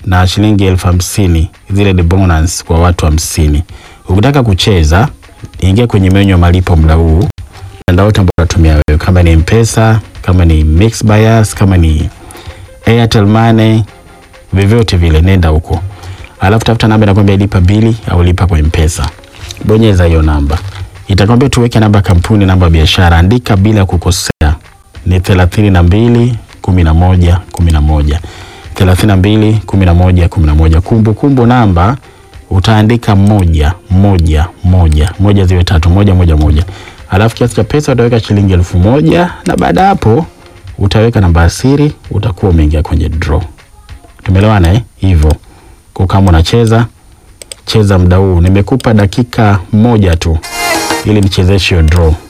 na shilingi elfu hamsini zile ni bonus kwa watu hamsini. Ukitaka kucheza, ingia kwenye menyu ya malipo muda huu, mtandao wote ambao unatumia wewe, kama ni Mpesa, kama ni Mix Bias, kama ni Airtel Money, vyovyote vile, nenda huko, alafu tafuta namba inakwambia lipa bili au lipa kwa Mpesa, bonyeza hiyo namba, itakwambia tuweke namba ya kampuni, namba ya biashara, andika bila kukosea, ni thelathini na mbili kumi na moja kumi na moja thelathini na mbili kumi na moja kumi na moja Kumbukumbu namba utaandika moja moja moja moja ziwe tatu moja moja moja, alafu kiasi cha pesa utaweka shilingi elfu moja na baada ya hapo utaweka namba ya siri, utakuwa umeingia kwenye draw. Tumeelewana eh? Hivyo kwa kama unacheza cheza muda huu, nimekupa dakika moja tu ili nichezeshe hiyo draw.